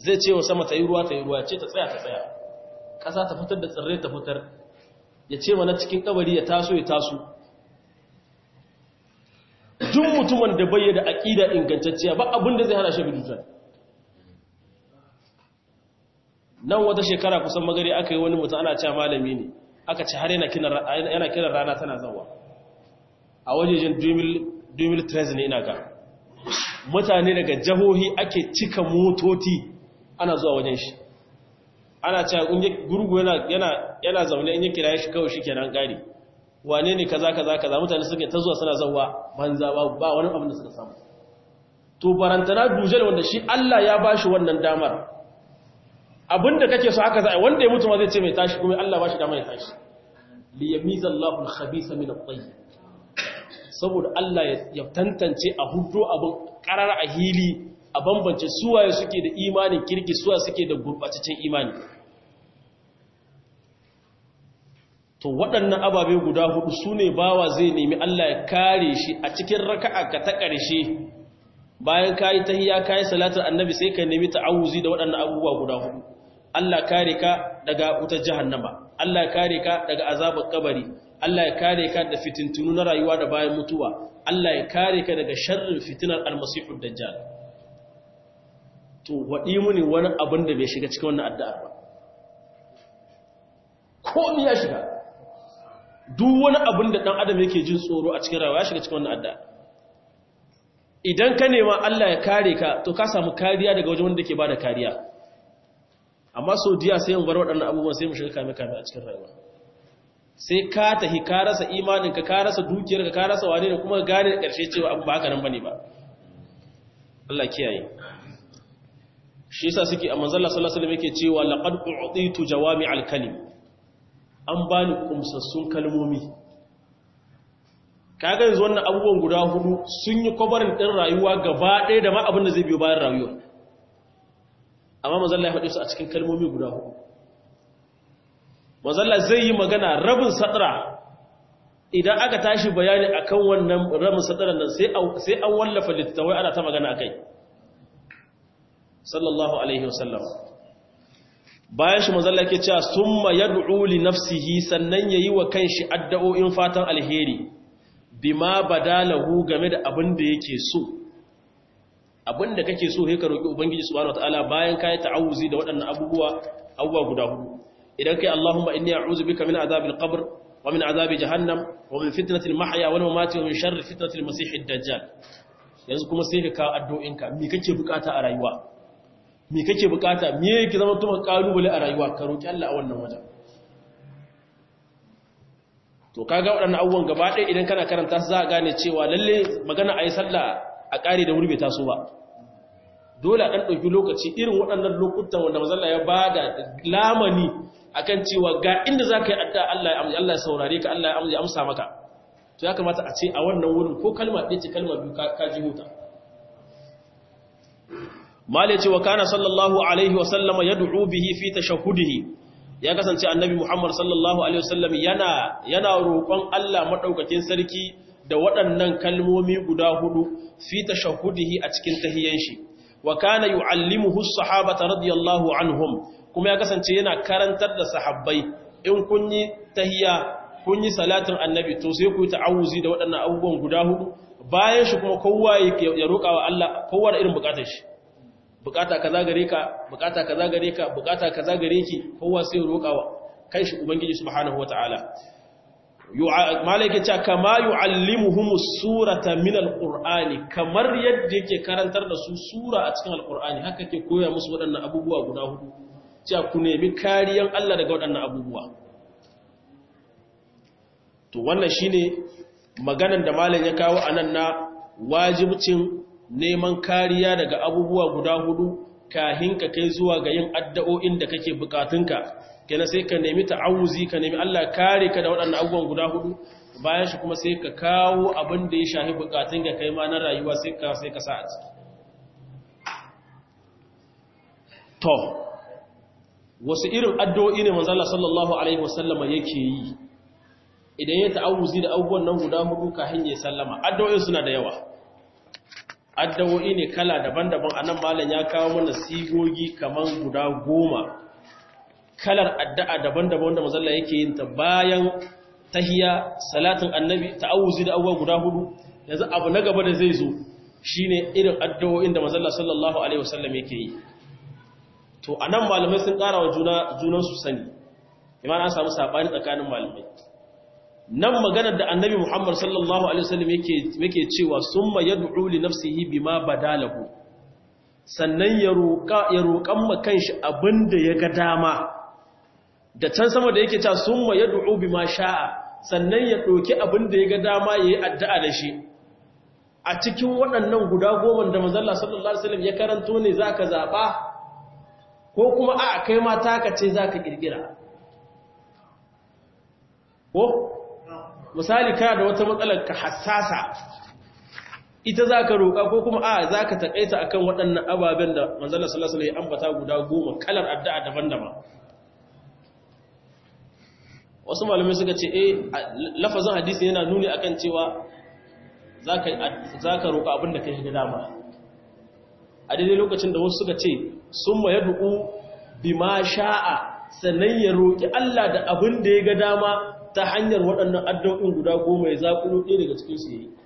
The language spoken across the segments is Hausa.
zai ce wa sama ta yi ruwa ta yi ruwa ce ta tsaya ta tsaya ƙasa ta fitar da tsirrai ta fitar ya ce mana cikin kabari ya taso ya taso duk mutumin da bayyana aƙida ingantacciya ba abin da zai hana shi bidutan nan wata shekara kusan magari aka yi wani mutum ana cewa malami ne aka ci har yana kiran rana tana zawa a wajejen 2013 ne ina ga mutane daga jahohi ake cika motoci ana zuwa wajen shi ana cewa gurgu yana zaune in yi kira shi kawai shi kenan gari wane ne kaza kaza kaza mutane suke ta zuwa suna zawa banza ba wani abin da suka samu to barantana dujal wanda shi Allah ya bashi wannan damar abinda kake so haka za wanda ya mutu ma zai ce mai tashi kuma Allah bashi damar ya tashi li yamiza Allahu al-khabitha min at-tayyib saboda Allah ya tantance a hudu abin karar a hili a bambance suwaye suke da imanin kirki suwa suke da gurbataccen imani to waɗannan ababe guda hudu su ne bawa zai nemi Allah ya kare shi a cikin raka'a ka ta ƙarshe bayan kayi tahiyya kayi salatul annabi sai ka nemi ta'awuzi da waɗannan abubuwa guda hudu Allah kare ka daga wutar jahannama Allah ya kare ka daga azabar kabari Allah ya kare ka da fitintunu na rayuwa da bayan mutuwa Allah ya kare ka daga sharrin fitinar almasihud dajjal to waɗi muni wani abin da bai shiga cikin wannan addu'ar ba ko ya shiga duk wani abin da ɗan adam yake jin tsoro a cikin rayuwa ya shiga cikin wannan addu'ar idan ka nema Allah ya kare ka to ka samu kariya daga wajen wanda ke bada kariya amma sau diya sai mu bar waɗannan abubuwan sai mu shiga kame-kame a cikin rayuwa sai ka tahi ka rasa imaninka ka rasa dukiyarka ka rasa wane ne kuma gane da ƙarshe cewa abu ba haka nan bane ba Allah kiyaye shi yasa suke a manzon Allah sallallahu alaihi wasallam yake cewa laqad u'titu jawami'al kalim an bani kumsassun kalmomi kaga yanzu wannan abubuwan guda hudu sun yi kwabarin din rayuwa gaba ɗaya da ma abin da zai biyo bayan rayuwa amma manzon Allah ya faɗi su a cikin kalmomi guda hudu mazalla zai yi magana rabin sadara idan aka tashi bayani akan wannan rabin sadaran nan sai an wallafa littattafai ana ta magana akai sallallahu alaihi wasallam bayan shi mazalla ke cewa summa yad'u li nafsihi sannan yayi wa kanshi addu'o'in fatan alheri bima badalahu game da abin da yake so abin da kake so sai ka roki ubangiji subhanahu wataala bayan kai ta'awuzi da waɗannan abubuwa abubuwa guda hudu idan kai Allahumma inni a'udhu bika min azabil qabr wa min azabi jahannam wa min fitnatil mahya wal mamati wa min sharri fitnatil masiihid dajjal yanzu kuma sai ka kawo addu'o'inka me kake bukata a rayuwa me kake bukata me yake zama tuma kalubale a rayuwa ka roki Allah a wannan wajen to kaga waɗannan abubuwan gaba ɗaya idan kana karanta su za ka gane cewa lalle magana ayi sallah a ƙare da wuri bai taso ba dole a ɗan ɗauki lokaci irin waɗannan lokutan wanda mazalla ya ba da lamani akan cewa ga inda za ka yi adda Allah ya saurare ka Allah ya amsa maka to ya kamata a ce a wannan wurin ko kalma ɗaya ce kalma biyu ka ji huta mala ce wa kana sallallahu alaihi wasallama ya du'u bihi fi tashahudihi ya kasance annabi muhammad sallallahu alaihi wasallam yana yana roƙon Allah madaukakin sarki da waɗannan kalmomi guda hudu fi tashahudihi a cikin tahiyyan shi wa kana yu'allimuhu as-sahabata radiyallahu anhum kuma ya kasance yana karantar da sahabbai in kun yi tahiyya kun yi salatin annabi to sai ku yi ta'awuzi da waɗannan abubuwan guda hudu bayan shi kuma kowa ya roƙa wa Allah kowa da irin bukatar shi bukata kaza gare ka bukata kaza gare ka bukata kaza gare ki kowa sai ya roƙa wa kai shi ubangiji subhanahu wataala malaka ce kama yu'allimuhumus surata min alqur'ani kamar yadda yake karantar da su sura a cikin alqur'ani haka ke koya musu waɗannan abubuwa guda hudu cewa ku nemi kariyan Allah daga waɗannan abubuwa to wannan shine maganan da malam ya kawo anan na wajibcin neman kariya daga abubuwa guda hudu kahin ka kai zuwa ga yin addu'o'in da kake bukatunka kenan sai ka nemi ta'awuzi ka nemi Allah kare ka da waɗannan abubuwan guda hudu bayan shi kuma sai ka kawo abin da ya shahi bukatun ka kai ma na rayuwa sai ka sai ka sa a ciki to wasu irin addu'o'i ne manzo Allah sallallahu alaihi wasallam yake yi idan ya ta'awuzi da abubuwan nan guda hudu kafin ya sallama addu'o'in suna da yawa addawo'i ne kala daban-daban a nan malam ya kawo mana sigogi kamar guda goma kalar addu'a daban-daban wanda mazalla yake yin ta bayan tahiya salatin annabi ta'awuzi da abubuwa guda hudu yanzu abu na gaba da zai zo shine irin addu'o'in da mazalla sallallahu alaihi wasallam yake yi to anan malamai sun ƙara wa juna junan su sani iman an samu sabani tsakanin malamai nan maganar da annabi Muhammad sallallahu alaihi wasallam yake yake cewa summa yad'u li nafsihi bima badalahu sannan ya roƙa ya roƙan ma kanshi abinda ya ga dama da can sama da yake cewa summa yad'u bima sha'a sannan ya ɗauki abinda ya ga dama yayi addu'a da shi a cikin waɗannan guda goma da manzon Allah sallallahu alaihi wasallam ya karanto ne zaka zaba ko kuma a kai ma taka ce zaka kirkira ko misali kana da wata matsalar ka hassasa ita za ka roƙa ko kuma a za ka taƙaita akan waɗannan ababen da manzala salasala ya ambata guda goma kalar addu'a daban-daban wasu malamai suka ce eh lafazin hadisi yana nuni akan cewa za ka roƙa abin da ka shiga dama a daidai lokacin da wasu suka ce sun ma ya du'u bi ma sha'a sannan ya roƙi Allah da abin da ya ga dama ta hanyar waɗannan addu'o'in guda goma ya zaƙulo ɗaya daga cikin su yi.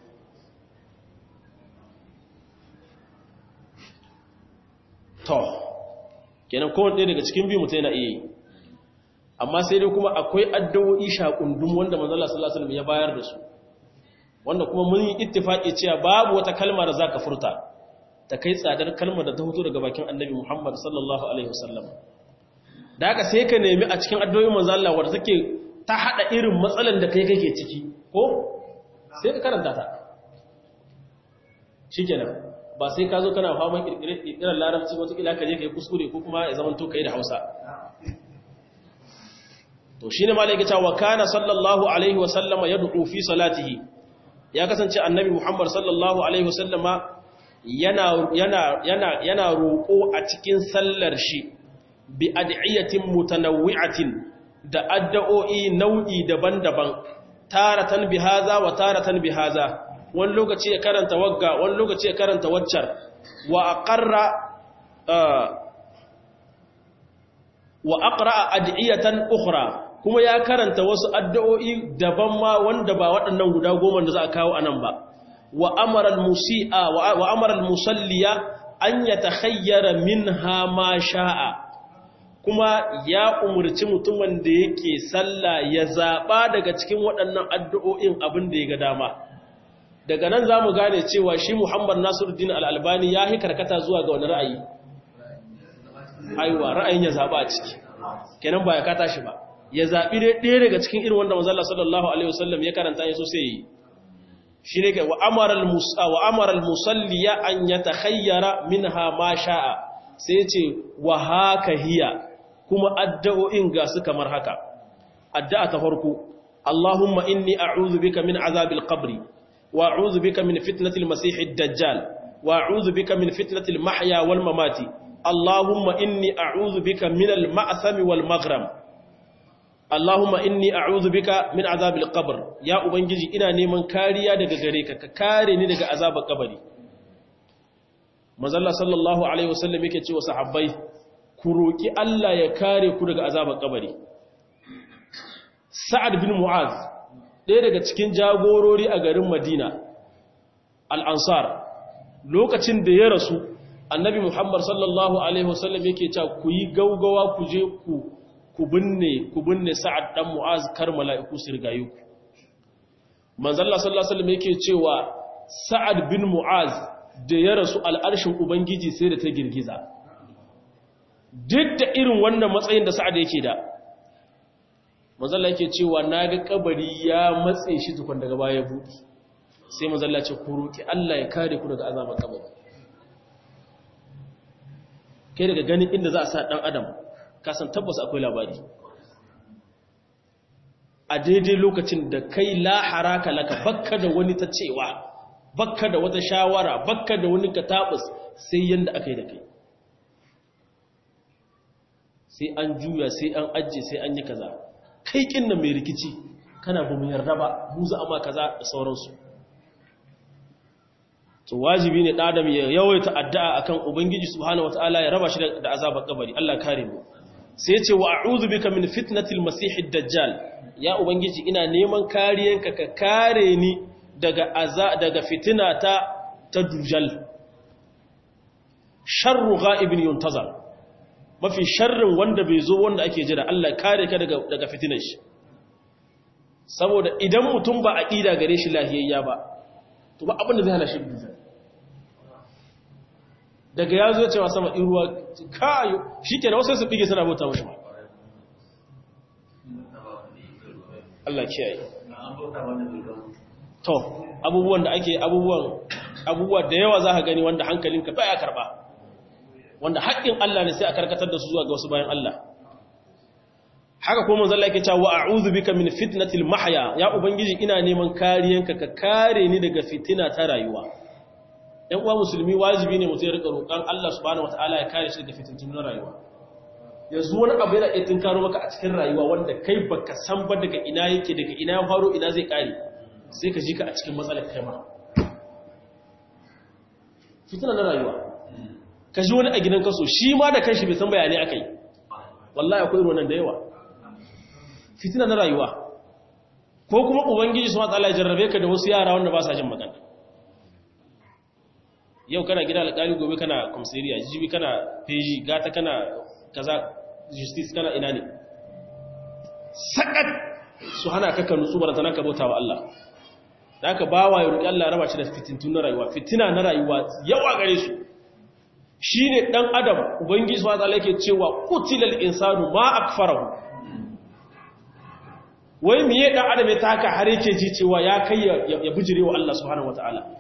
To, kenan kowane ɗaya daga cikin biyu mutum yana iya yi. Amma sai dai kuma akwai addu'o'i shaƙundun wanda manzala sallallahu ya bayar da su, wanda kuma mun yi ittifaƙi cewa babu wata kalma da za ka furta, ta kai tsadar kalmar da ta hutu daga bakin annabi Muhammad sallallahu Alaihi wasallam. Da haka sai ka nemi a cikin addu'o'in manzala wadda take ta haɗa irin matsalan da kai kake ciki ko sai ka karanta ta shi kenan ba sai ka zo kana faman ƙirƙirar larabci watakila ka je ka yi kuskure ko kuma ya zama to ka yi da hausa to shi ne malai gita wa kana sallallahu alaihi wasallama ya duku fi salatihi ya kasance annabi muhammad sallallahu alaihi wasallama yana roƙo a cikin sallar shi bi ad'iyatin mutanawwi'atin da addu'o'i nau'i daban-daban taratan bihaza wa taratan bihaza wani lokaci ya karanta wagga wani lokaci ya karanta waccar wa aqarra wa aqra ad'iyatan ukhra kuma ya karanta wasu addu'o'i daban ma wanda ba waɗannan guda goma da za a kawo anan ba wa amara al-musi'a wa amara al-musalliya an yatakhayyara minha ma sha'a kuma ya umarci mutumin da yake sallah ya zaɓa daga cikin waɗannan addu'o'in abin da ya ga dama daga nan za mu gane cewa shi muhammad nasiruddin al'albani ya yi karkata zuwa ga wani ra'ayi aiwa ra'ayin ya zaɓa a ciki kenan ba ya kata shi ba ya zaɓi ɗaya daga cikin irin wanda mazalla sallallahu alaihi wasallam ya karanta ya so sai yi shi ne wa amaral musalliya an ya ta hayyara min ha ma sha'a sai ce wa haka hiya kuma addu'o'in ga su kamar haka addu'a ta farko Allahumma inni a'udhu bika min azabil qabri wa a'udhu bika min fitnatil masiihid dajjal wa a'udhu bika min fitnatil mahya wal mamati Allahumma inni a'udhu bika min al ma'thami wal maghram Allahumma inni a'udhu bika min azabil qabr ya ubangiji ina neman kariya daga gare ka ka kare ni daga azabar kabari Manzalla sallallahu alaihi wasallam yake cewa sahabbai ku roki Allah ya kare ku daga azabar kabari Sa'ad bin Mu'az ɗaya daga cikin jagorori a garin Madina al-Ansar lokacin da ya rasu Annabi Muhammad sallallahu alaihi wasallam yake cewa ku yi gaugawa ku je ku ku binne ku binne Sa'ad dan Mu'az kar mala'iku su rigaye ku Manzalla sallallahu alaihi wasallam yake cewa Sa'ad bin Mu'az da ya rasu al'arshin Ubangiji sai da ta girgiza. Duk da irin wannan matsayin da sa'ad yake da, mazalla yake cewa na ga kabari ya matse shi tukun daga baya buɗi, sai mazalla ce ku roƙi Allah ya kare ku daga azabar kabari. Kai daga ganin inda za a sa ɗan Adam, kasan tabbas akwai labari. A daidai lokacin da kai lahara ka laka bakka da wani ta cewa, bakka da wata shawara bakka da wani katabus sai yanda aka yi da kai sai an juya sai an ajiye sai an yi kaza kai kinna mai rikici kana ba mu yarda ba mu za a ma kaza da sauransu to wajibi ne ɗadam ya yawaita addu'a akan ubangiji subhanahu wataala ya raba shi da azabar kabari Allah kare mu sai ya ce wa a'udhu bika min fitnatil masihid dajjal ya ubangiji ina neman kariyanka ka kare ni daga aza daga fitina ta ta dujal sharru ghaibin yuntazar mafi sharrin wanda bai zo wanda ake jira Allah kare ka daga daga fitinar shi saboda idan mutum ba aqida gare shi lahiyayya ba to ba abin da zai hana shi dujal daga ya zo cewa sama iruwa kayo shi ke da wasu su bige suna bauta mashi ma Allah kiyaye to abubuwan da ake abubuwan abubuwa da yawa za ka gani wanda hankalinka baya karba wanda haƙƙin Allah ne sai a karkatar da su zuwa ga wasu bayan Allah haka kuma manzo Allah yake cewa a'udhu bika min fitnatil mahya ya ubangiji ina neman kariyanka ka kare ni daga fitina ta rayuwa ‘yan uwa musulmi wajibi ne mutum ya rika roƙon Allah subhanahu wata'ala ya kare shi daga fitintun na rayuwa yanzu wani abu yana iya tunkaro maka a cikin rayuwa wanda kai baka san ba daga ina yake daga ina ya faro ina zai kare sai ka ji ka a cikin matsalar kai ma fitina na rayuwa ka ji wani a gidan kaso shi ma da kanshi bai san bayanai aka yi wallahi akwai irin da yawa fitina na rayuwa ko kuma ubangiji subhanahu wata'ala ya jarrabe ka da wasu yara wanda ba sa jin magana yau kana gida alƙali gobe kana komisariya jibi kana feji gata kana kaza justice kana ina ne sakat su hana ka kanu tsubar ta naka bauta wa Allah da aka ba wa yau Allah raba shi da fitintun na rayuwa fitina na rayuwa yawa gare su shi ne ɗan adam ubangiji wa ta'ala yake cewa kutilal insanu ma akfarahu wai miye ɗan adam ya taka har yake ji cewa ya kai ya bijire wa Allah subhanahu wa ta'ala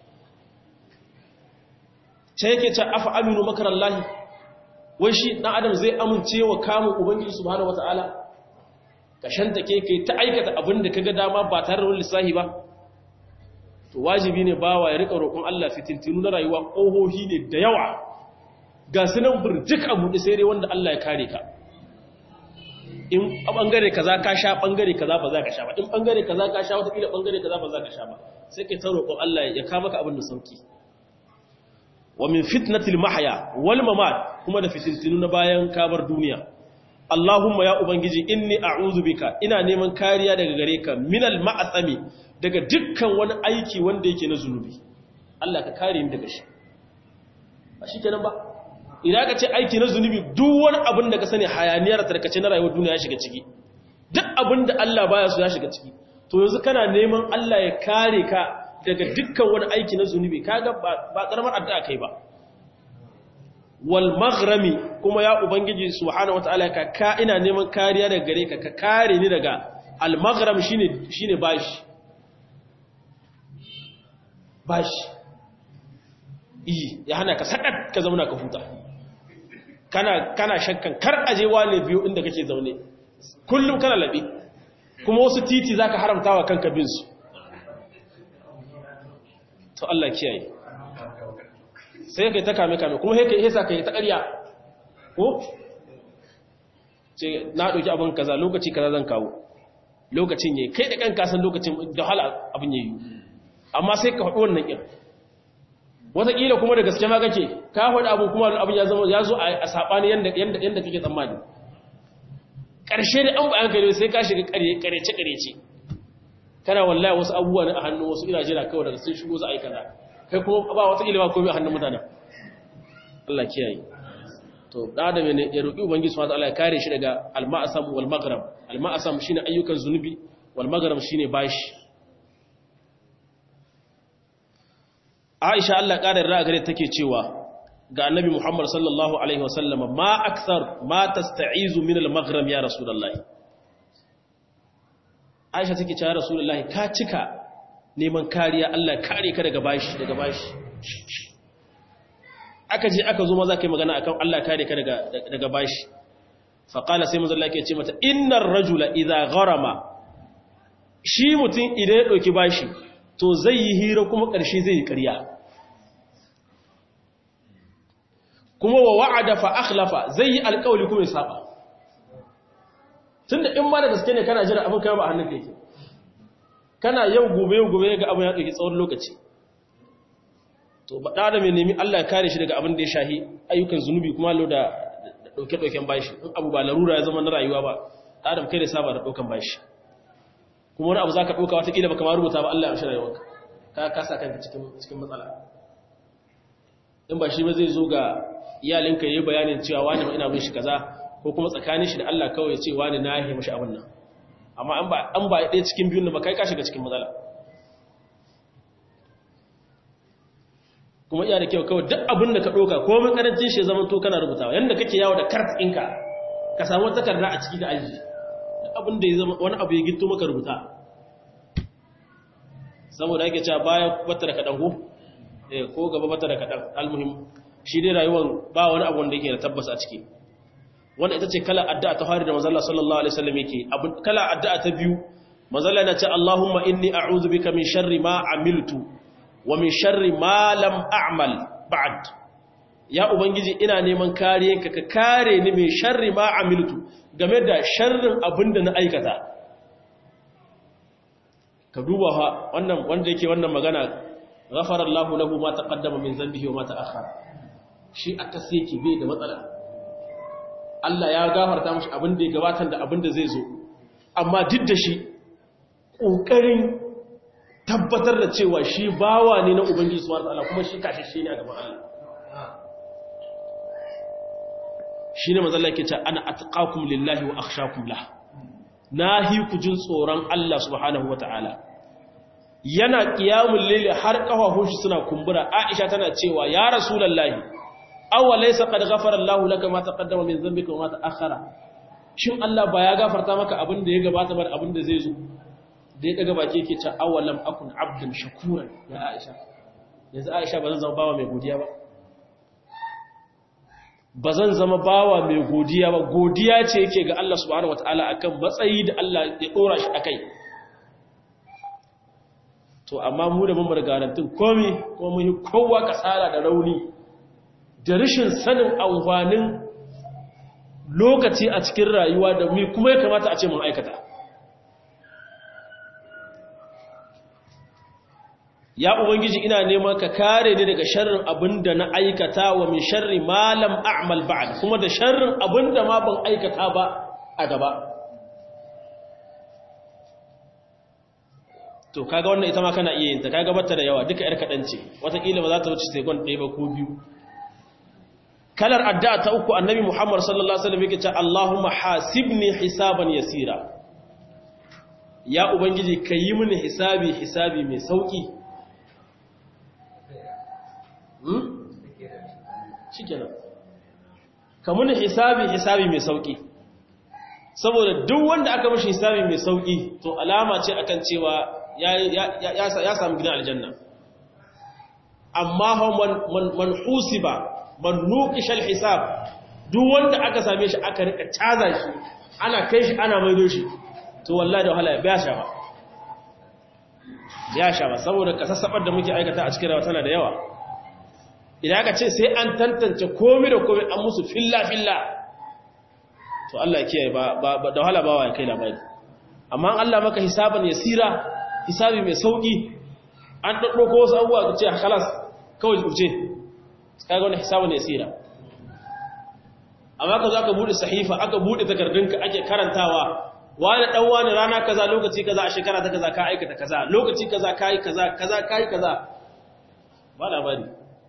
ce yake ce afa aminu makarallahi wai shi dan adam zai amince wa kamun ubangiji subhanahu wataala ka shanta ke kai ta aikata abin da kaga dama ba tare da lissahi ba to wajibi ne bawa ya rika roƙon Allah fitintinu na rayuwa ƙohohi ne da yawa ga sunan burjik abu da sai dai wanda Allah ya kare ka in bangare kaza ka sha bangare kaza ba za ka sha ba in bangare kaza ka sha wata kila bangare kaza ba za ka sha ba sai kai ta roƙon Allah ya kama ka abin da sauki wa min fitnatil mahya wal mamat kuma da fitintinu na bayan kabar duniya Allahumma ya ubangiji inni a'udhu bika ina neman kariya daga gare ka minal ma'asami daga dukkan wani aiki wanda yake na zunubi Allah ka kare ni daga shi ba shikenan ba idan ka ce aiki na zunubi duk wani abin da ka sani hayaniyar tarkace na rayuwar duniya ya shiga ciki duk abin da Allah baya so ya shiga ciki to yanzu kana neman Allah ya kare ka daga dukkan wani aiki na zunubi kaga ba karamar addu'a kai ba wal maghrami kuma ya ubangiji subhanahu wataala ka ka ina neman kariya daga gare ka ka kare ni daga al maghram shine shine bashi bashi iyi ya hana ka sakat ka zauna ka huta kana kana shakkan kar aje wane biyo inda kake zaune kullum kana labe kuma wasu titi zaka haramtawa kanka bin su to Allah kiyaye sai kai ta kame kame kuma kai hesa kai ta ƙarya ko ce na ɗauki abin kaza lokaci kaza zan kawo lokacin yayi kai da kanka san lokacin da hala abin yayi amma sai ka faɗi wannan kin wataƙila kuma da gaske ma kake ka faɗi abu kuma abin ya zama ya zo a saɓani yanda yanda yanda kake tsammani ƙarshe da an bayan kai sai ka shiga ƙarece ƙarece kana wallahi wasu abubuwa ne a hannu wasu ina jira kawai daga sun shigo za a yi kaza kai kuma ba wata ilima komai a hannun mutanen Allah kiyaye to da adam ne ya roki ubangiji subhanahu wataala ya kare shi daga al-ma'asam wal maghrib al-ma'asam shine ayyukan zunubi wal maghrib shine bashi Aisha Allah ƙarar ra'a gare take cewa ga Annabi Muhammad sallallahu alaihi wasallam ma akthar ma tasta'izu min al-maghrib ya rasulullahi Aisha take cewa rasulullahi ka cika neman kariya Allah kare ka daga bashi daga bashi aka je aka zo maza kai magana akan Allah kare ka daga daga bashi fa qala sai manzo Allah yake ce mata innar rajula idza gharama shi mutum idan ya dauki bashi to zai yi hira kuma ƙarshe zai yi ƙarya kuma wa wa'ada fa akhlafa zai yi alƙawli kuma ya saba tunda in ma da gaske ne kana jira abin kai ba a hannun yake kana yau gobe yau gobe ga abin ya ɗauki tsawon lokaci to ba da mai nemi Allah ya kare shi daga abin da ya shahi ayyukan zunubi kuma lo da dauke-dauken bashi in abu ba larura ya zama na rayuwa ba adam kai da saba da daukan bashi kuma wani abu za ka ɗauka watakila baka ma rubuta ba Allah ya shi rayuwarka ka kasa kanka cikin matsala in ba shi ba zai zo ga iyalinka yi bayanin cewa wani ma ina bin shi kaza ko kuma tsakanin shi da Allah kawai ce wani na yi mashi abin nan amma an ba an ba ɗaya cikin biyun da ba kai ka shiga cikin matsala kuma iya da kyau kawai duk abin da ka ɗauka ko mun karancin shi zaman to kana rubutawa yanda kake yawo da kart ɗinka ka samu takarda a ciki da aji duk abin da ya zama wani abu ya gitto maka rubuta saboda yake cewa baya bata da kaɗan ko ko gaba bata da kaɗan almuhim shi dai rayuwar ba wani abu wanda yake da tabbas a ciki wanda ita ce kala addu'a ta fari da manzalla sallallahu alaihi wasallam yake kala addu'a ta biyu manzalla yana ce Allahumma inni a'udhu bika min sharri ma amiltu wa min sharri ma lam a'mal ba'd ya ubangiji ina neman kariyanka ka kare ni min sharri ma amiltu game da sharrin abinda na aikata ka duba ha wannan wanda yake wannan magana ghafara Allahu lahu ma taqaddama min dhanbihi wa ma ta'akhkhara shi aka sai ki bai da matsala Allah ya gafarta mashi abin da ya gabatar da abin da zai zo amma duk da shi kokarin tabbatar da cewa shi bawa ne na ubangiji subhanahu wataala kuma shi kashe ne a gaban Allah shine manzo Allah yake cewa ana atqakum lillahi wa akhshakum lahu nahi ku jin tsoron Allah subhanahu wataala yana qiyamul layli har kafafun shi suna kumbura Aisha tana cewa ya rasulullahi aw laysa qad ghafara Allahu laka ma taqaddama min dhanbika wa ma ta'akhkhara shin Allah ba ya gafarta maka abin da ya gabata ba abin da zai zo da ya daga baki yake ta awalam akun abdan shakuran ya Aisha yanzu Aisha ba zan zama bawa mai godiya ba ba zan zama bawa mai godiya ba godiya ce yake ga Allah subhanahu wataala akan matsayi da Allah ya dora shi akai to amma mu da mun bar garantin komai kuma mun yi kowa kasala da rauni da rashin sanin amfanin lokaci a cikin rayuwa da mu kuma ya kamata a ce mun aikata ya ubangiji ina neman ka kare ni daga sharrin abinda na aikata wa min sharri ma lam a'mal ba'd kuma da sharrin abinda ma ban aikata ba a gaba to kaga wannan ita ma kana iya yin ta kaga bata da yawa duka yar kadan ce watakila ba za ta wuce second ɗaya ba ko biyu kalar addu'a ta uku annabi Muhammad sallallahu alaihi wasallam yake cewa Allahumma hasibni hisaban yasira ya ubangiji kayi mini hisabi hisabi mai sauki shi kenan kamun hisabi hisabi mai sauki saboda duk wanda aka mashi hisabi mai sauki to alama ce akan cewa ya sami gidan aljanna amma man husiba man nuqishal hisab duk wanda aka same shi aka rika caza shi ana kai shi ana maido shi to wallahi da wahala ya sha ba ya sha ba saboda kasassabar da muke aikata a cikin rawa tana da yawa idan aka ce sai an tantance komi da komi an musu filla-filla to Allah kiyaye ba da wahala bawa ya kai labari amma Allah maka hisaban ya sira hisabi mai sauki an ɗaɗɗo ko wasu abubuwa ka ce a halas kawai wuce kaga wani hisaban ya sira amma ka za ka buɗe sahifa aka buɗe takardunka ake karantawa wani ɗan wani rana kaza lokaci kaza a shekara ta kaza ka aikata kaza lokaci kaza ka yi kaza kaza ka yi kaza ba labari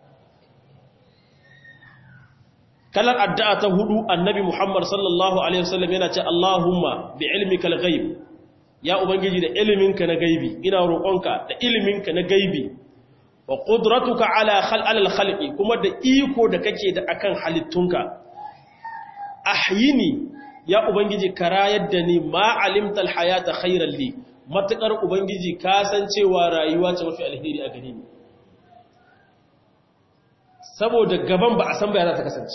kalar addu'a ta hudu annabi Muhammad sallallahu Alaihi wasallam yana ce Allahumma bi ilmikal ghaib ya ubangiji da iliminka na gaibi ina roƙonka da iliminka na gaibi wa qudratuka ala khalqal khalqi kuma da iko da kake da akan halittunka ahyini ya ubangiji karayar da ni ma alimtal hayata khairan li matakar ubangiji ka san cewa rayuwa ce mafi alheri a gare ni saboda gaban ba a san bayan za ta kasance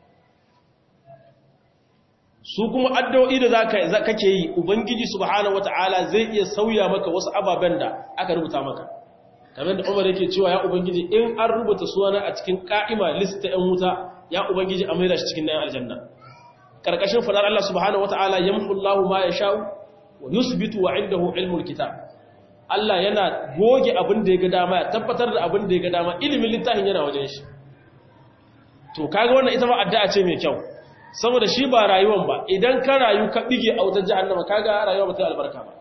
su kuma addu'o'i da za kake yi ubangiji subhanahu wata'ala zai iya sauya maka wasu ababen da aka rubuta maka kamar da umar yake cewa ya ubangiji in an rubuta suna a cikin ka'ima lista ‘yan wuta ya ubangiji a maida shi cikin na aljanna ƙarƙashin faɗar Allah subhanahu wata'ala yamhu Allah ma ya sha'u wa yusbitu wa indahu ilmul kitab Allah yana goge abin da ya ga dama ya tabbatar da abin da ya ga dama ilimin littafin yana wajen shi to kaga wannan ita ma addu'a ce mai kyau saboda shi ba rayuwan ba idan ka rayu ka bige a wutar jahannama kaga rayuwa ba ta albarka ba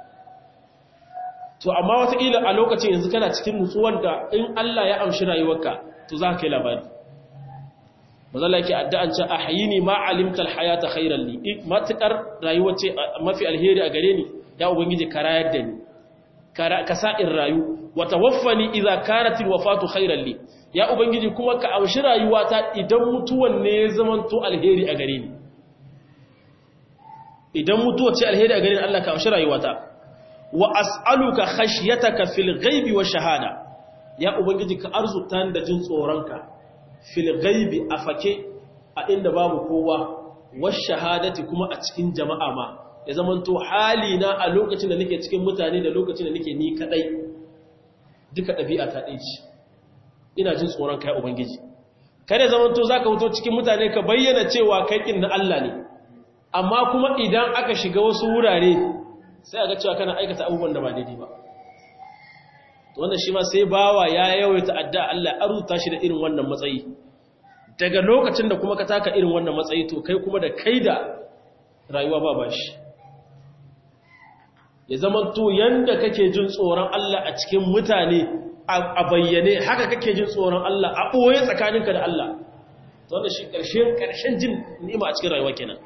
to amma wataƙila a lokacin yanzu kana cikin nutsuwar da in Allah ya amshi rayuwarka to za ka kai labari mazalla yake addu'an ce a hayini ma alimtal hayata khairan li matukar rayuwa ce mafi alheri a gare ni ya ubangiji ka rayar da ni ka sa in rayu wa tawaffani idza kanat alwafatu khairan li ya ubangiji kuma ka amshi rayuwata idan mutuwan ne ya zamanto alheri a gare ni idan mutuwa ce alheri a gare ni Allah ka amshi rayuwata wa as'aluka khashyataka fil ghaibi wa shahada ya ubangiji ka arzuta da jin tsoronka fil ghaibi afake a inda babu kowa wa shahadati kuma a cikin jama'a ma ya zamanto hali na a lokacin da nake cikin mutane da lokacin da nake ni kadai duka dabi'a ta dai ce ina jin tsoron kai ubangiji kada zamanto zaka fito cikin mutane ka bayyana cewa kai kin na Allah ne amma kuma idan aka shiga wasu wurare sai a ga cewa kana aikata abubuwan da ba daidai ba wannan shi ma sai bawa ya yawaita adda Allah aruta shi da irin wannan matsayi daga lokacin da kuma ka taka irin wannan matsayi to kai kuma da kai da rayuwa ba bashi ya zama to yanda kake jin tsoron Allah a cikin mutane a bayyane haka kake jin tsoron Allah a ɓoye tsakaninka da Allah to wannan shi ƙarshen ƙarshen jin ni'ima a cikin rayuwa kenan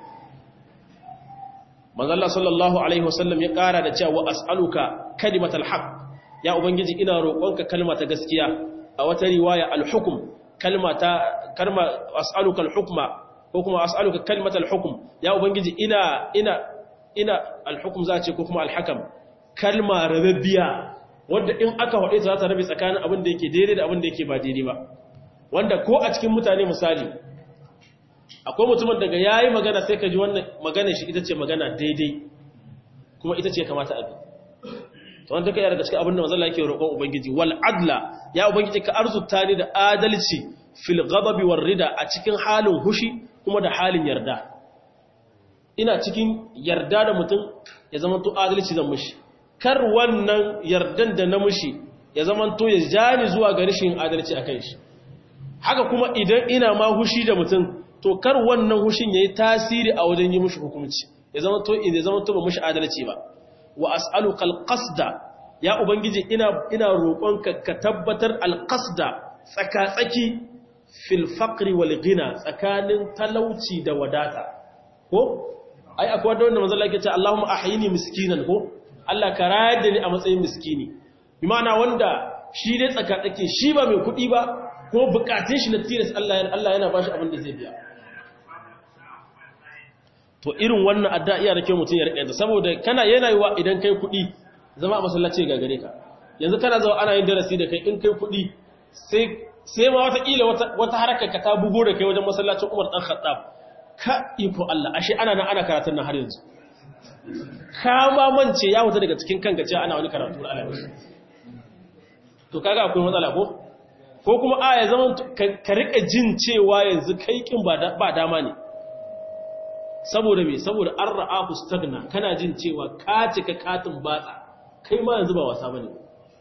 manzo Allah sallallahu alaihi wasallam ya ƙara da cewa as'aluka kalimatal haqq ya ubangiji ina roƙonka kalma ta gaskiya a wata riwaya al-hukm kalma ta kalma as'aluka al-hukma ko kuma as'aluka kalimatal hukm ya ubangiji ina ina ina al-hukm za ce ko kuma al-hakam kalma rabbiya wanda in aka hade ta za ta rabe tsakanin abin da yake daidai da abin da yake ba daidai ba wanda ko a cikin mutane misali akwai mutumin daga yayi magana sai ka ji wannan magana shi ita ce magana daidai kuma ita ce kamata abi to wanda kai daga cikin abin da manzo Allah yake roƙon ubangiji wal adla ya ubangiji ka arzuta ni da adalci fil ghadabi war rida a cikin halin hushi kuma da halin yarda ina cikin yarda da mutum ya zama to adalci zan mushi kar wannan yardan da na mushi ya zama to ya jani zuwa ga rashin adalci akan shi haka kuma idan ina ma hushi da mutum to kar wannan hushin yayi tasiri a wajen yi mushi hukunci ya zama to ya zama to ba mushi adalci ba wa as'aluka alqasda ya ubangiji ina ina roƙonka ka tabbatar alqasda tsaka-tsaki fil faqri wal ghina tsakanin talauci da wadata ko ai akwai wanda manzo Allah yake ce Allahumma ahyini miskinan ko Allah ka rayar da ni a matsayin miskini bi ma'ana wanda shi dai tsaka-tsaki shi ba mai kuɗi ba ko bukatun shi na tilas Allah Allah yana bashi abin da zai biya to irin wannan adda iya da kyau mutum ya rike ta saboda kana yana yiwa idan kai kuɗi zama a masallaci ga gare ka yanzu kana zawa ana yin darasi da kai in kai kuɗi sai sai ma wata kila wata wata harkar ka ta bugo da kai wajen masallacin Umar dan Khattab ka iko Allah ashe ana nan ana karatun nan har yanzu ka ma mance ya wuta daga cikin kanka cewa ana wani karatu da Allah to kaga akwai matsala ko ko kuma a ya zama ka rika jin cewa yanzu kai kin ba dama ne saboda me saboda an ra'ahu stagna kana jin cewa ka cika katin batsa kai ma yanzu ba wasa bane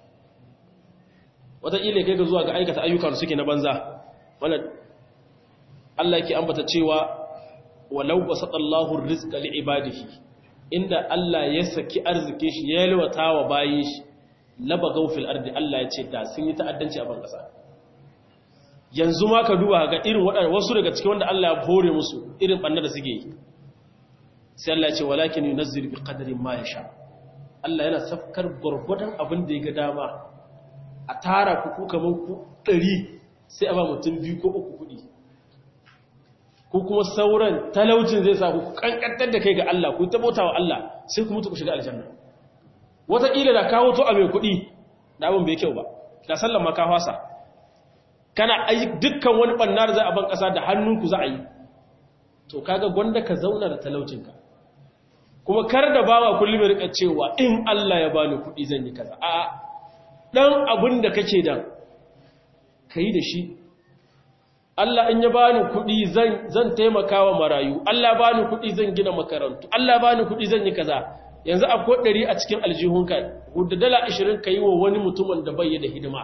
wataƙila kai ga zuwa ga aikata ayyukan suke na banza wannan Allah yake ambata cewa walau basatallahu rizqa liibadihi inda Allah ya saki arzikin shi ya yalwata wa bayin shi labagaw fil ardi Allah ya ce da sun yi ta'addanci a ban kasa yanzu ma ka duba ga irin waɗanda wasu daga cikin wanda Allah ya hore musu irin ɓanna da suke yi sai Allah ya ce walakin yunazzil bi qadarin ma yasha Allah yana safkar gurgudan abin da ya ga dama a tara ku ku kaman ku 100 sai a ba mutum biyu ko uku kudi ko kuma sauran talaucin zai sa ku kankantar da kai ga Allah ku tabota wa Allah sai ku mutu ku shiga aljanna wataƙila da kawo to a mai kuɗi da abin bai kyau ba da sallan ma ka fasa kana dukkan wani bannar za a ban ƙasa da hannunku za a yi to kaga gwanda ka zauna da talaucinka kuma kar da bawa kullum rika cewa in Allah ya bani kuɗi zan yi kaza a dan abin da kake da kai da shi Allah in ya bani kuɗi zan zan taimakawa marayu Allah bani kuɗi zan gina makarantu Allah bani kuɗi zan yi kaza yanzu akwai ɗari a cikin aljihunka hudda dala ashirin ka yi wa wani mutumin da bai da hidima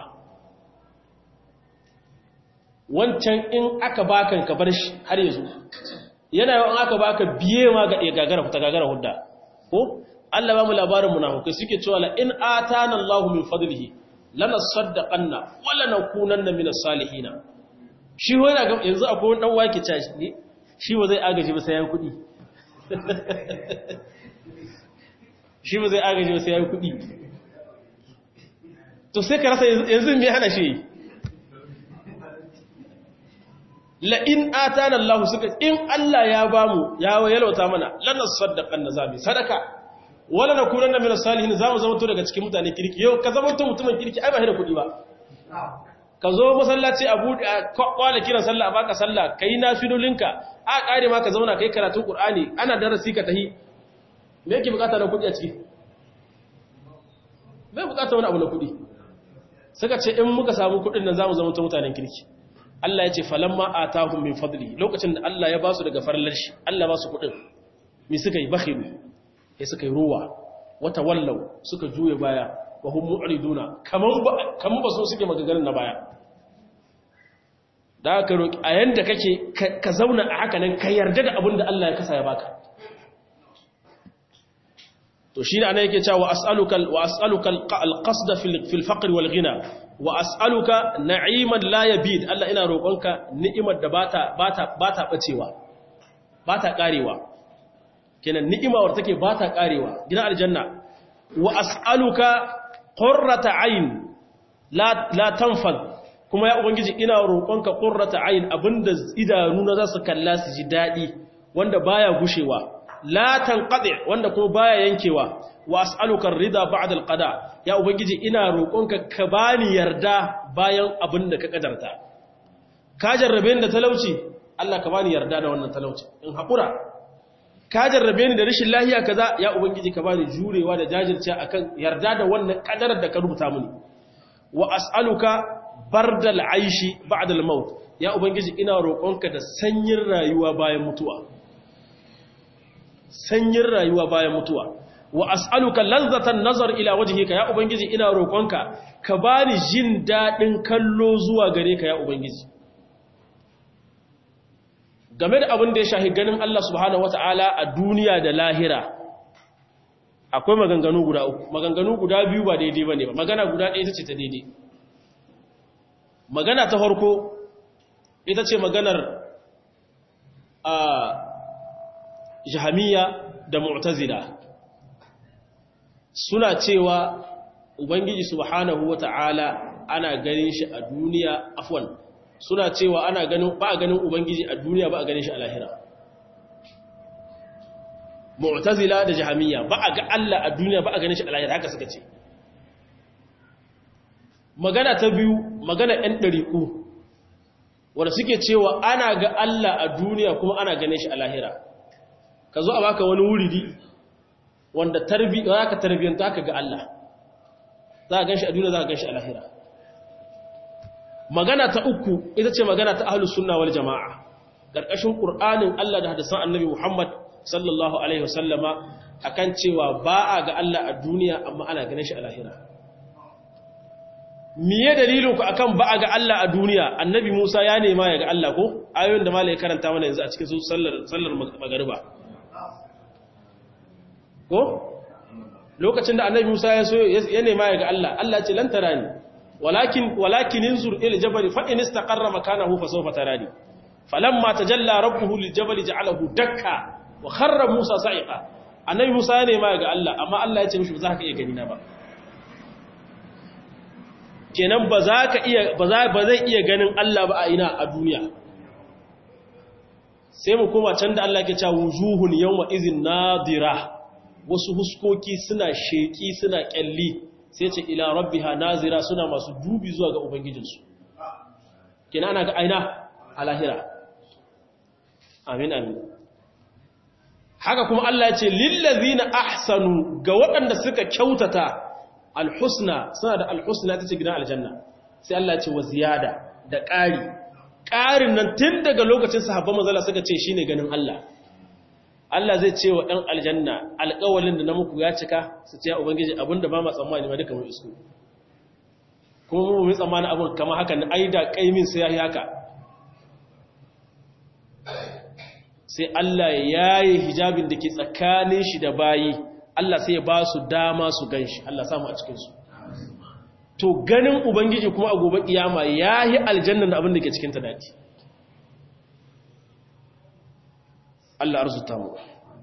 wancan in aka baka ka bar shi har yanzu yana yawan aka baka biye ma ga gagara ta gagara hudda ko Allah ba mu labarin munafukai suke cewa la in atana Allahu min fadlihi lana saddaqanna wa lanakunanna min as-salihin shi wani ga yanzu akwai wani dan wake cashi ne shi ba zai agaji ba sai ya kudi shi ba zai agaji ba sai ya kudi to sai ka rasa yanzu me hana shi la in atana Allah suka in Allah ya bamu ya yalwata mana lana saddaqanna zabi sadaka wala na kunan na mina salihin za mu zama to daga cikin mutane kirki yau ka zama to mutumin kirki ai ba shi da kuɗi ba ka zo masallaci a buɗe a kwala kiran sallah a baka sallah ka yi nafilolinka a ƙare ma ka zauna ka yi karatun ƙur'ani ana darasi ka tahi me yake bukata na kuɗi a ciki bai bukata wani abu na kuɗi suka ce in muka samu kuɗin nan za mu zama to mutanen kirki Allah ya ce falamma atahum min fadli lokacin da Allah ya ba su daga farallar shi Allah ba su kuɗin me suka yi bakhilu sai suka yi ruwa wata wallau suka juye baya wa hum mu'riduna kaman ba kaman ba so suke magagarin na baya da ka roki a yanda kake ka zauna a haka nan ka yarda da abin da Allah ya kasa ya baka to shi ne ana yake cewa wa as'aluka wa as'aluka al-qasd fil faqr wal ghina wa as'aluka na'iman la yabid Allah ina roƙonka ni'imar da bata bata bata bacewa bata karewa kenan ni'imawar take ba ta karewa gidan aljanna wa as'aluka qurrata ayn la la tanfad kuma ya ubangiji ina roƙonka qurrata ayn abinda idanu na zasu kalla su ji dadi wanda baya gushewa la tanqadi wanda kuma baya yankewa wa as'aluka ar-ridha ba'da al-qada ya ubangiji ina roƙonka ka bani yarda bayan abinda ka kadarta ka jarrabe ni da talauci Allah ka bani yarda da wannan talauci in haƙura ka jarrabe ni da rashin lahiya kaza ya ubangiji ka bani jurewa da jajirce akan yarda da wannan kadarar da ka rubuta mini wa as'aluka bardal aishi ba'da al-maut ya ubangiji ina roƙonka da sanyin rayuwa bayan mutuwa sanyin rayuwa bayan mutuwa wa as'aluka lazzatan nazar ila wajhika ya ubangiji ina roƙonka ka bani jin dadin kallo zuwa gare ka ya ubangiji game da abin da ya shahi ganin Allah subhanahu wata'ala a duniya da lahira akwai maganganu guda uku maganganu guda biyu ba daidai ba ne ba magana guda ɗaya ita ce ta daidai magana ta farko ita ce maganar a jahamiya da mu'tazila suna cewa ubangiji subhanahu wata'ala ana ganin shi a duniya afwan suna cewa ana ganin ba a ganin ubangiji a duniya ba a ganin shi a lahira mu'tazila da jahamiyya ba a ga Allah a duniya ba a ganin shi a lahira haka suka ce magana ta biyu magana ɗan ɗariƙu wanda suke cewa ana ga Allah a duniya kuma ana ganin shi a lahira ka zo a baka wani wuridi wanda tarbi za ka tarbiyanta ka ga Allah za a gan shi a duniya za a gan shi a lahira magana ta uku ita ce magana ta ahlus sunna wal jama'a karkashin qur'anin Allah da hadisan annabi Muhammad sallallahu alaihi wasallama akan cewa ba a ga Allah a duniya amma ana ganin shi a lahira miye dalilin ku akan ba a ga Allah a duniya annabi Musa ya nema ya ga Allah ko ayoyin da malai karanta mana yanzu a cikin sallar sallar magariba ko lokacin da annabi Musa ya so ya nema ya ga Allah Allah ce lan tarani walakin walakin inzur ila jabal fa in istaqarra makanahu fa sawfa tarani falamma tajalla rabbuhu lil jabal ja'alahu dakka wa kharra Musa sa'iqa annabi Musa ya nema ya ga Allah amma Allah ya ce mishi ba za ka iya gani na ba kenan ba za ka iya ba za ba zai iya ganin Allah ba a ina a duniya sai mu koma can da Allah ke cewa wujuhun yawma izin nadira wasu huskoki suna sheki suna kyalli sai ce ila rabbiha nazira suna masu dubi zuwa ga ubangijinsu kina ana ga aina a lahira amin amin haka kuma Allah ya ce lillazina ahsanu ga waɗanda suka kyautata alhusna suna da alhusna ta ce gidan aljanna sai Allah ya ce wa ziyada da ƙari ƙarin nan tun daga lokacin sahabban manzala suka ce shine ganin Allah Allah zai ce wa ɗan aljanna alƙawalin da na muku ya cika su ce ya ubangiji abinda ba ma tsammani ma duka mai isko kuma mu mai tsammanin abin kama haka na aida ƙaimin sai ya yi haka sai Allah ya yi hijabin da ke tsakanin shi da bayi Allah sai ya ba su dama su gan shi Allah samu a cikinsu to ganin ubangiji kuma a gobe kiyama ya yi aljannan da abin da ke cikin ta daɗi Allah arzuta mu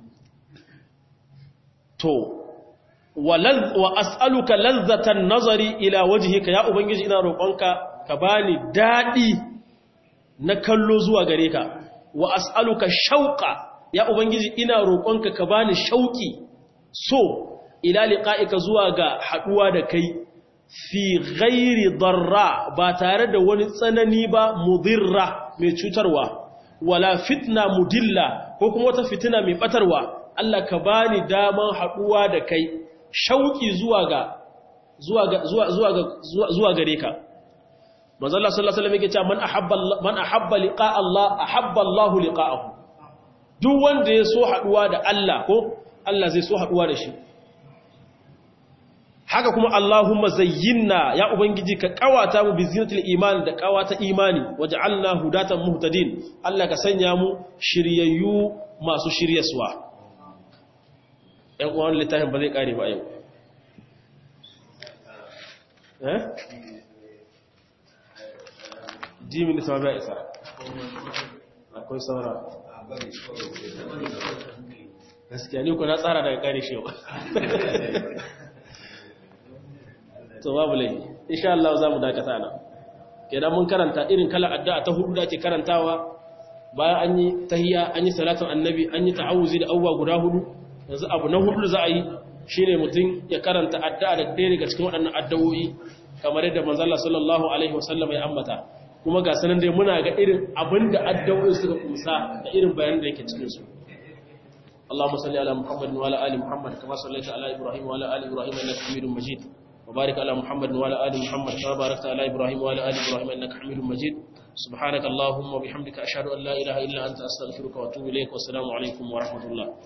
to wa as'aluka lazzatan nazari ila wajhika ya ubangiji ina roƙonka ka bani dadi na kallo zuwa gare ka wa as'aluka shauqa ya ubangiji ina roƙonka ka bani shauki so ila liqa'ika zuwa ga haduwa da kai fi ghairi darra ba tare da wani tsanani ba mudirra mai cutarwa wala fitna mudilla ko kuma wata fitina mai batarwa Allah ka bani daman haduwa da kai shauki zuwa ga zuwa ga zuwa zuwa ga zuwa gare ka manzo Allah sallallahu alaihi wasallam yake cewa man ahabba man ahabba liqa Allah ahabba Allah liqa'ahu duk wanda ya so haduwa da Allah ko Allah zai so haduwa da shi haka kuma Allahumma zayyinna ya ubangiji ka kawata mu bi zinatul iman da kawata imani waj'alna hudatan muhtadin Allah ka sanya mu shiryayyu masu shiryaswa ɗan uwan littafin ba zai kare ba yau eh jimin da sababi isa akwai saura gaskiya ni ku na tsara daga kare shi yau to babu laifi insha Allah za mu dakata nan kenan mun karanta irin kala addu'a ta hudu da ake karantawa bayan an yi tahiyya an yi salatun annabi an yi ta'awuzi da awwa guda hudu yanzu abu na hudu za a yi shine mutum ya karanta addu'a da ɗaya daga cikin waɗannan addu'o'i kamar yadda manzo Allah sallallahu alaihi wasallam ya ambata kuma ga sanan dai muna ga irin abinda addu'o'i suka kusa da irin bayanan da yake cikin su اللهم صل على محمد وعلى ال محمد كما صليت على ابراهيم وعلى ال ابراهيم انك حميد مجيد وبارك على محمد وعلى آل محمد كما باركت على إبراهيم وعلى آل إبراهيم إنك حميد مجيد سبحانك اللهم وبحمدك أشهد أن لا إله إلا أنت أستغفرك وأتوب إليك والسلام عليكم ورحمة الله